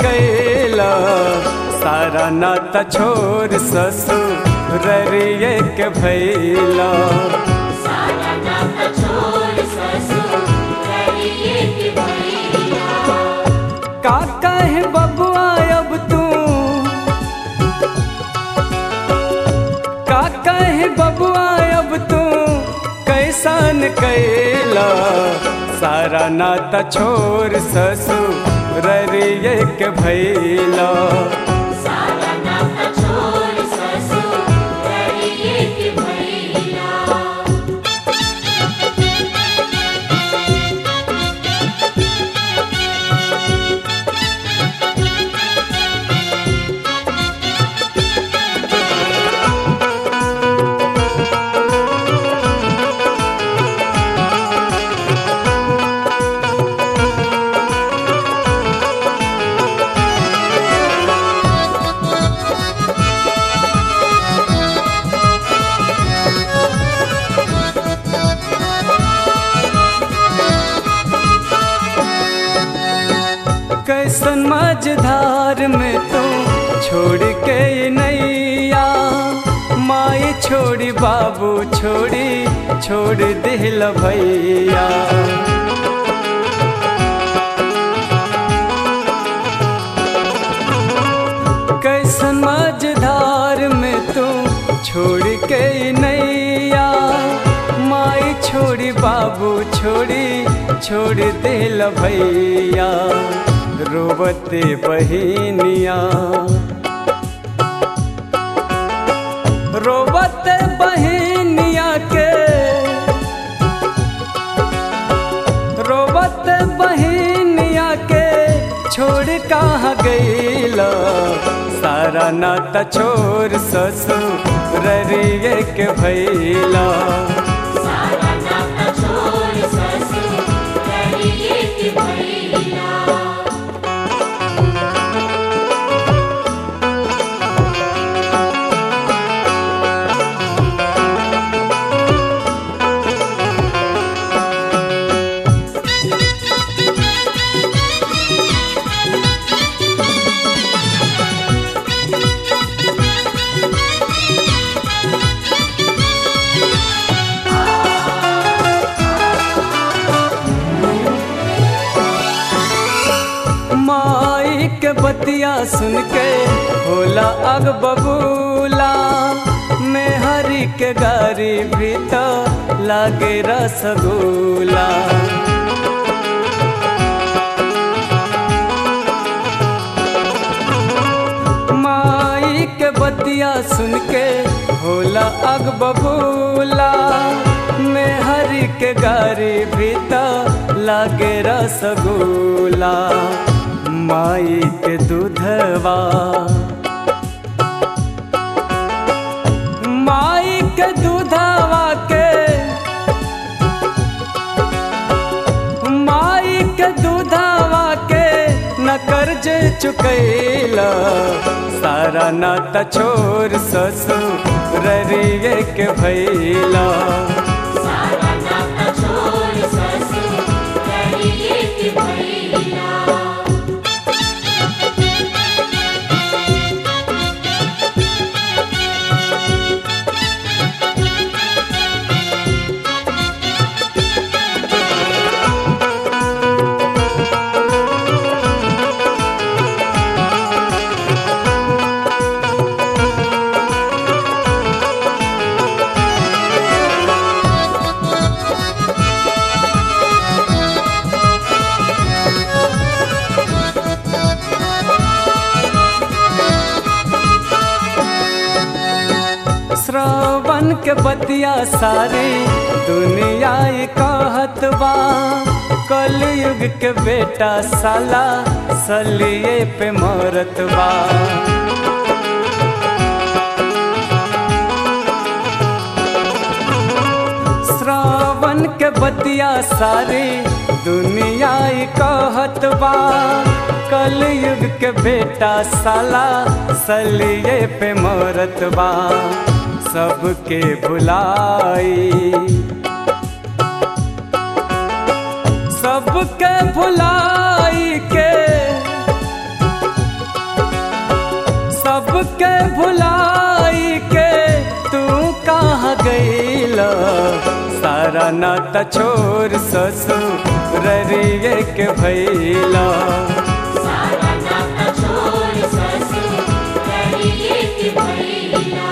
कैला सारा नाता छोर ससुररिए के भैला सारा नाता छोड़ ससुररिए के भैया का कहे बबुआ अब तू का कहे बबुआ अब तू कैसन कैला सारा नाता छोर ससुररिए के भैला सारा नाता छोड़ ससुररिए के भैया कैसन मझधार में तू छोड़ के नैया माई छोड़ी बाबू छोड़ी छोड़ दिल भैया कैसन मझधार में तू छोड़ के नैया माई छोड़ी बाबू छोड़ी छोड़ दिल भैया रोबते बहिनिया रोबते बहिनिया के रोबत बहिनिया के छोड़ कहाँ गईला सारा नाता छोर ससुररिए के भैला सारा नाता छोड़ ससुररिए के भैया माई के बतिया सुन के होला अग बबूला में हरी के गारी भी तो लागे रसगुल्ला माई के बतिया सुन के होला अग बबूला में हरी के गारी भी तो लागे रसगुल्ला माई के दूधवा माई के दूधवा के माई के दूधवा के न कर्ज चुकैला सारा नाता छोर ससुररिए के भैला सारा नाता छोड़ ससुररिए के भैया श्रवण के बतिया सारी दुनिया ई कहत बा कलयुग के बेटा साला सलिए पे मरत बा श्रावण के बतिया सारी दुनिया ई कहत बा कलयुग के बेटा साला सलिए पे मरत बा सबके भुलाई सबके भुलाई के भुलाई के तू कहाँ गईला सारा नाता छोर ससुररिए के भैला सारा नाता छोड़ ससुररिए के भैला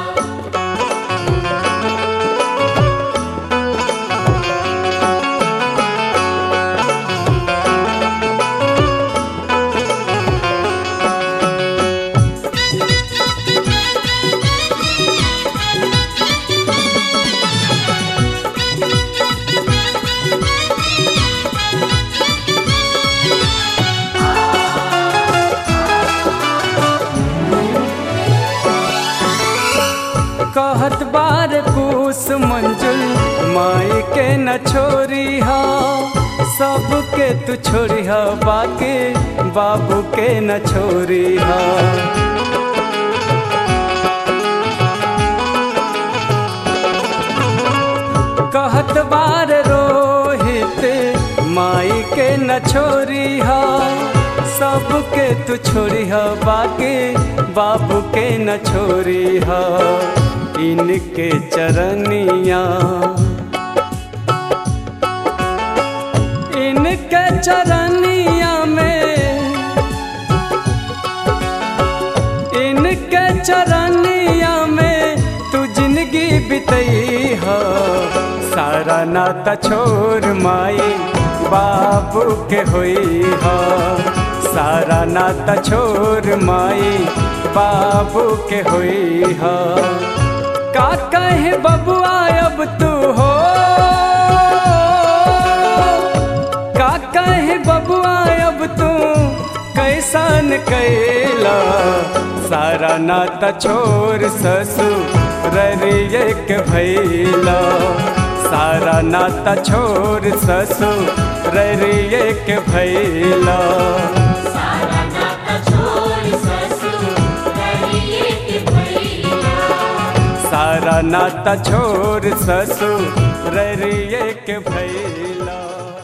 कहत बार कुश मंजुल माई के न छोरी हा सबके तू छोड़ी हा बाकी बाबू के न छोरी हा कहत बार रोहित माई के न छोरी हा सबके तू छोड़ी हा बाकी बाबू के न छोरी हा इनके चरनिया इनके चरनिया में इनके चरनिया में तू जिंदगी बितई हो सारा नाता छोड़ माई बाबू के होई हो सारा नाता छोड़ माई बाबू के होई हो का कहे बबुआ अब तू हो का कहे बबुआ अब तू कैसन कैला सारा नाता छोर ससुररिए के भैला सारा नाता छोर ससुररिए के भैला सारा नाता छोड़ ससुररिए के भैला सारा नाता छोर ससुररिए के भैला